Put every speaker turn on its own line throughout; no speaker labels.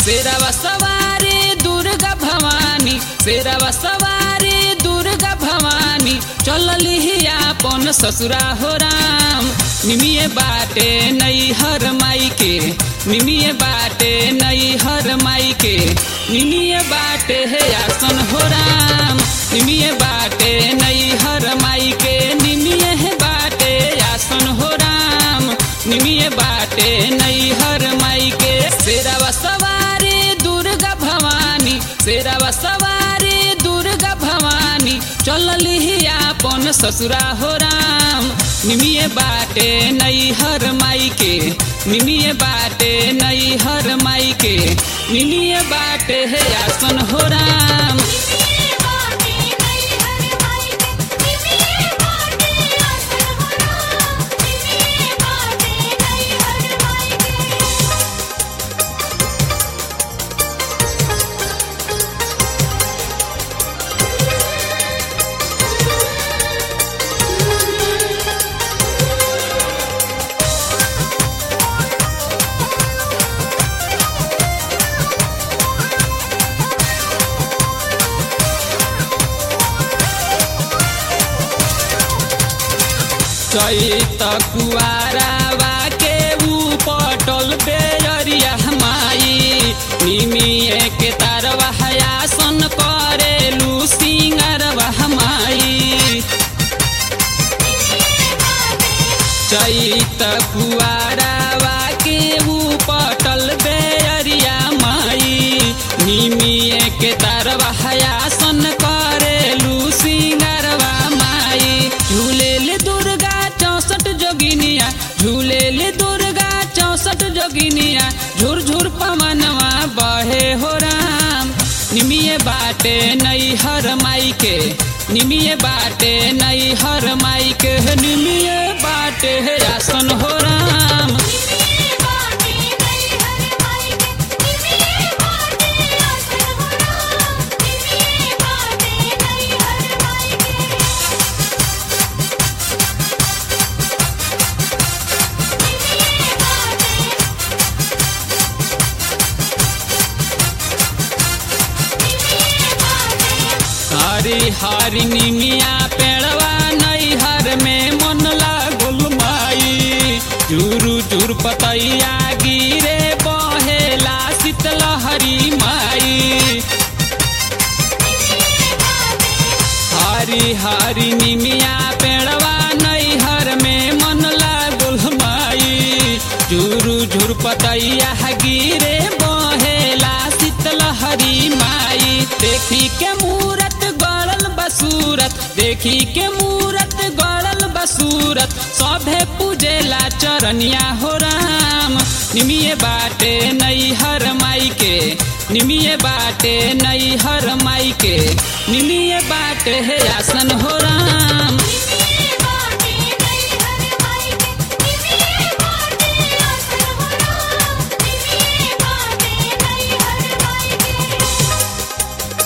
शेरवा सवारी दुर्गा भवानी शेरवा सवारी दुर्गा भवानी चलली अपन ससुरा हो राम निमिये बाटे नई हर माई के निमिये बाटे नई हर माई के निमिये बाटे है आसन हो राम निमिये बाटे नई हर माई के निमिये है बाटे आसन हो राम निमिये बाटे नई हर माई के शेरवा सवारी दुर्गा भवानी शेरवा सवारी दुर्गा भवानी चलली अपन ससुरा हो राम निमिये बाटे नई हर माई के निमिये बाटे नई हर माई के निमिये बाटे है आसन हो राम
निमिये बाटे नई हर माई के निमिये बाटे आसन हो राम निमिये बाटे नई हर माई के
चैत कुआरावा के ऊ पटल बेरिया माई निमिये के तारवा आसन करेलू सिंगरवा माई चैत कुआरावा के ऊ पटल बेरिया माई निमिये के तारवा आसन करेलू सिंगरवा माई झूलेल दुर्गा चौसठ जोगिनिया झूलेल दुर्गा चौसठ जोगिनिया झुर झुर पवनवा बहे हो राम निमिये बाटे नई हर माई के निमिये बाटे नई हर माई के निमिये बाटे है आसन हो राम
निमिये बाटे नई हर माई के निमिये बाटे आसन हो राम निमिये बाटे नई हर माई के निमिये बाटे निमिये बाटे
हरी हरी निमिया पेड़वा नई हर में मन लागुल माई झुरु झुर पतैया गिरे बहेला शीतल हरी माई हरी हरी निमिया पेड़वा नई हर में मन लागुल माई झुरु झुर पतैया गिरे बहेला शीतल हरी माई देखी के मूरत गड़ल बसूरत देखी के मूरत गड़ल बसूरत सभे पूजेला चरनिया हो राम निमिये बाटे नई हर माई के निमिये बाटे नई हर माई के निमिये बाटे है आसन हो राम
निमिये बाटे नई हर माई के निमिये बाटे आसन हो राम निमिये बाटे नई हर माई के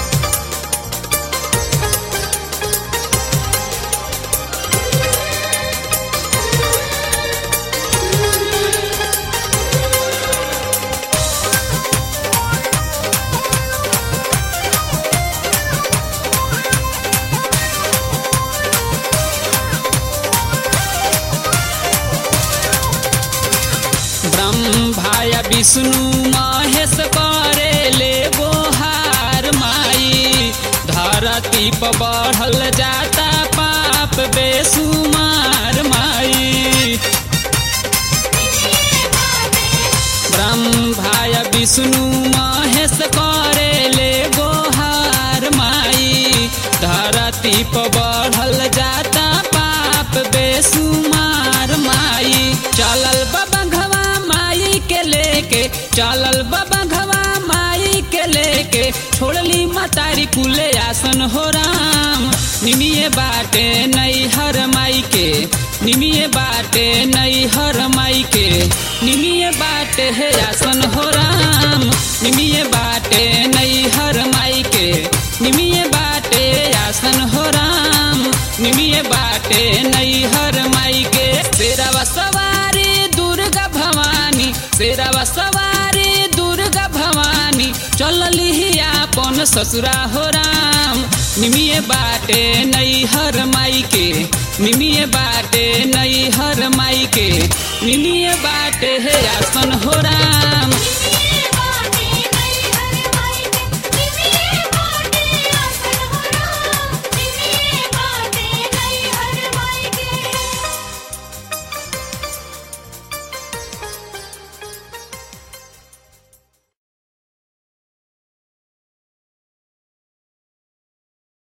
ब्रह्माय विष्णु महेश करे ले बोहार माई धरती पर बढ़ल जाता पाप बेसुमार माई ब्रह्माय विष्णु महेश करे ले गोहार माई धरती पर बढ़ल जाता पाप बेसुमार माई चलल बबंघवा माई के लेके चलल बबंघवा माई के लेके छोड़ली मतारी कुले आसन हो राम निमिये बाटे नई हर माई के निमिये बाटे नई हर माई के निमिये बाटे है आसन हो राम निमिये बाटे नई हर माई के निमिये बाटे आसन हो राम निमिये बाटे नई हर माई के शेरवा सवारी दुर्गा भवानी शेरवा सवारी दुर्गा भवानी आपन ससुरा हो राम निमिये बाटे नई हर माई के निमिये बाटे नई हर माई के निमिये बाटे हे आसन हो राम
निमिये